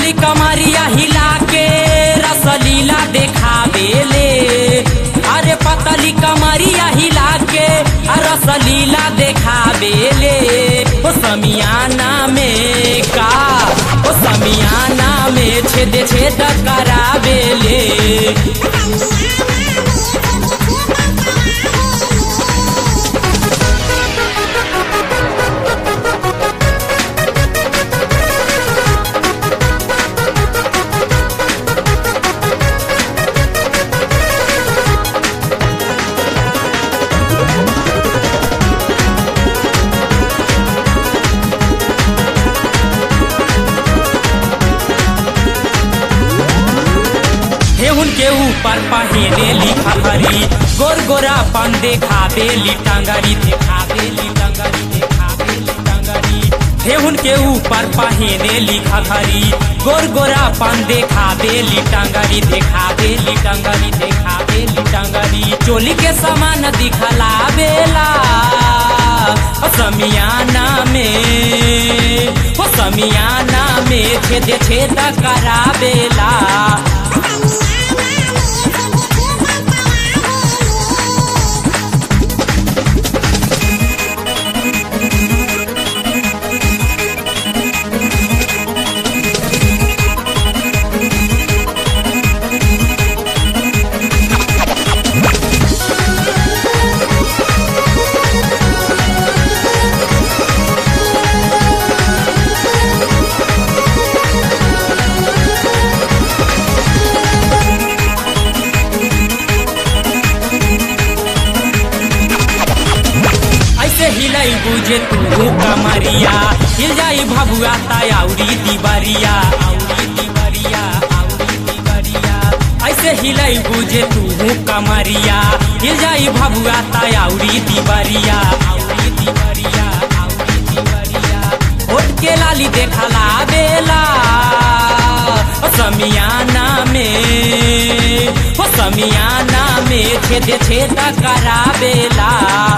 पतली कमरिया हिला के रसलीला देखावेले अरे पतली कमरिया हिला के आ रसलीला देखावेले ओ समियाना में का ओ समियाना में छेद छेद करावेले हेहुन के ऊपर पहने लिखा हरी गोर गोरा पन देखावे ली टंगरी देखावे ली टंगरी देखावे ली टंगरी हेहुन के ऊपर पहने लिखा हरी गोर गोरा पन देखावे ली टंगरी देखावे ली टंगरी देखावे ली टंगरी चोली के समान दिखला बेला ओ समियाना में ओ समियाना में छेद छेद करावेला ऐसे हिलाई बुझे तू कमरिया हिल जाई भभुआ तायाउरी दिबरिया आउरी दिबरिया आउरी दिबरिया ऐसे हिलाई बुझे तू कमरिया हिल जाई भभुआ तायाउरी दिबरिया आउरी दिबरिया आउरी दिबरिया होट के लाली देखला बेला ओ समियाना में ओ समियाना में छेद छेद करावेला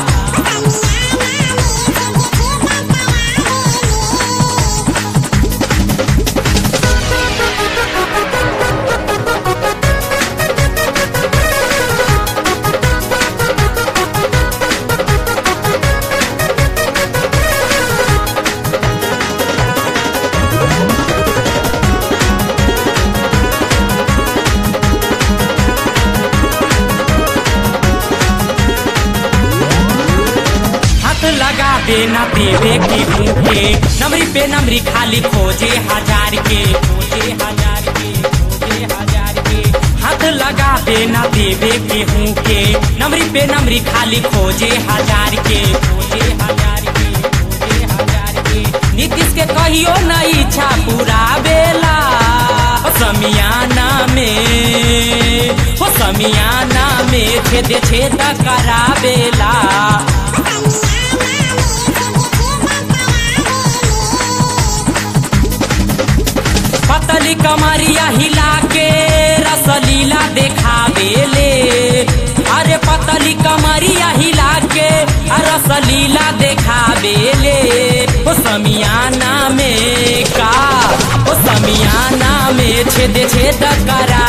हाथ लगा देना देवे की भूखे नमरी पे नमरी खाली खोजे हजार के खोजे हजार के खोजे हजार के हाथ लगा देना देवे के भूखे नमरी पे नमरी खाली खोजे हजार के खोजे हजार के खोजे हजार के नीतीश के कहियो न इच्छा पूरा बेला ओ समियाना में ओ समियाना में छेद छेद करावेला पतली कमरिया हिला के रसलीला देखावेले अरे पतली कमरिया हिला के आ रसलीला देखावेले ओ समियाना में का ओ समियाना में छेद छेद करा